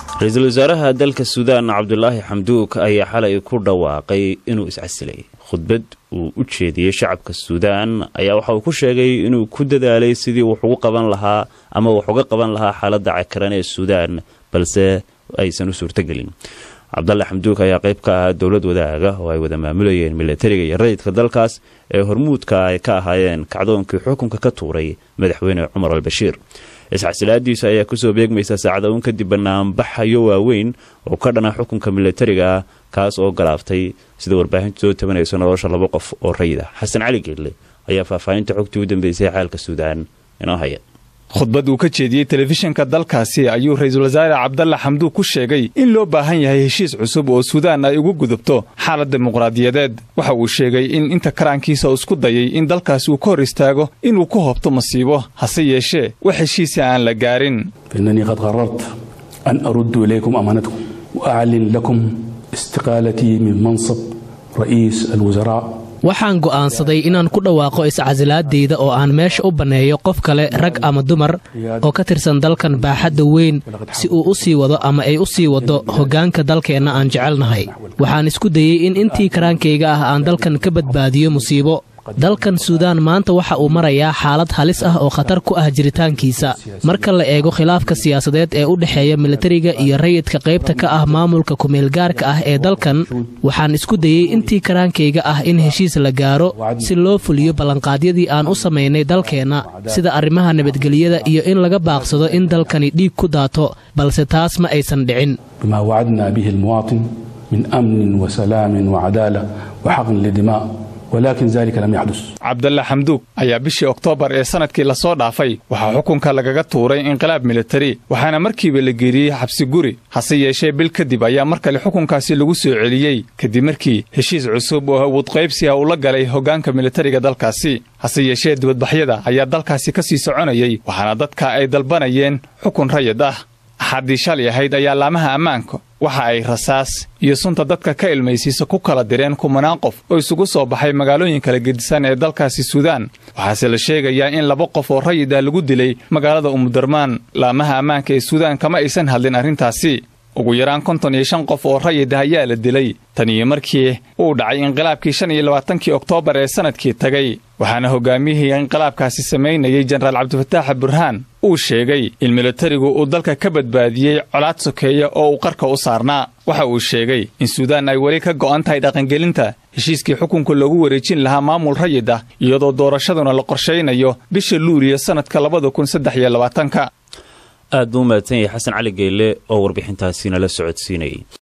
ra-iisul wasaaraha dalka suudaan cabdulaahi xamduuk ayaa xalay ku dhawaaqay inuu iscasilay khudbad uu u jeediyey shacabka suudaan ayaa waxa uu ku sheegay inuu ku dadaalay sidii wax ugu qaban lahaa ama wax uga qaban lahaa xaaladda cakaran ee suudaan balse aysan u suurtogelin cabdalle xamduuk ayaa qayb ka ahaa dowlad wadaaga oo ay wada maamulayeen milatariga iyo rayidka dalkaas ee hormuudka ay ka ahaayeen kacdoonkii xukunka ka tuuray madaxweyne cumar albashiir isxasilaadiisa ayaa kusoo beegmaysa saacada uun kadib banaanbaxayo waaweyn oo ka dhana xukunka milatariga kaas oo galaaftay sida warbaahintu soo tabanayso nolosha laba qof oo rayid ah xasan cali geelle ayaa faahfaahinta xogtii u dambeysay xaalka suudaan inoo haya khudbad uu ka jeediyey telefishinka dalkaasi ayuu ra-iisul wasaare cabdalla xamduug ku sheegay in loo baahan yahay heshiis cusub oo suudaan ay ugu gudubto xaalad dimuqraadiyadeed waxa uu sheegay in inta karaankiisa isku dayay in dalkaasi uu ka hor istaago inuu ku hobto masiibo hase yeeshee wax heshiisa aan la gaarin fainanii qad qarart an aruddu ilaykum amaanatkum wa aclin lakum istiqaalatii min mansab ra'iis alwasaraa waxaan go'aansaday inaan ku dhawaaqo iscasilaadayda oo aan meesha u banneeyo qof kale rag ama dumar oo ka tirsan dalkan baaxadda weyn si uu u sii wado ama ay u sii waddo hoggaanka dalkeenna aan jecelnahay waxaan isku dayey in intii karaankayga ah aan dalkan ka badbaadiyo musiibo dalkan suudaan maanta waxa uu marayaa xaalad halis ah oo khatar ku ah jiritaankiisa marka la eego khilaafka siyaasadeed ee u dhexeeya militariga iyo rayidka qaybta ka ah maamulka kumeelgaarka ah ee dalkan waxaan isku dayey intii karaankayga ah in heshiis la gaaro si loo fuliyo ballanqaadyadii aan u samaynay dalkeenna sida arrimaha nabadgelyada iyo in laga baaqsado in dalkani dhiig ku daato balse taas ma aysan dhicin bima wacadna bihi almuwaatin min amnin wa salaamin wa cadaala wa xaqin lidimaa walaakin dalika lam yaxdus cabdalle xamduug ayaa bishii oktoobar ee sannadkii lasoo dhaafay waxaa xukunka lagaga tuuray inqilaab militari waxaana markiiba la geeriyey xabsi guri hase yeeshee bil kadib ayaa mar kale xukunkaasi lagu soo celiyey kadib markii heshiis cusub oo awood qaybsiga uu la galay hoggaanka militariga dalkaasi hase yeeshee dibadbaxyada ayaa dalkaasi ka sii soconayey waxaana dadka ay dalbanayeen xukun rayid ah axaddii shalay ahayd ayaa laamaha ammaanka waxa ay rasaas iyo sunta dadka ka ilmaysiisa ku kala direen kumanaan qof oo isugu soo baxay magaalooyin kala gedisan ee dalkaasi suudaan waxaase la sheegayaa in laba qof oo rayid ah lagu dilay magaalada umudarmaan laamaha ammaanka ee suudaan kama aysan hadlin arrintaasi ugu yaraan konton iyo shan qof oo rayid ah ayaa la dilay tan iyo markii uu dhacay inqilaabkii shan iyo labaatankii oktoobar ee sannadkii tagay waxaana hogaamiyihii inqilaabkaasi samaynayey jenaraal cabdifataax burhaan uu sheegay in militarigu uu dalka ka badbaadiyey colaad sokeeya oo uu qarka u saarnaa waxa uu sheegay in suudaan ay weli ka go'an tahay dhaqangelinta heshiiskii xukunka loogu wareejin lahaa maamul rayid ah iyadoo doorashaduna la qorshaynayo bisha luuliya sannadka labada kun saddex iyo labaatanka aad buu u mahadsan yahay xasan cali geelle oo warbixintaasi nala socodsiinayay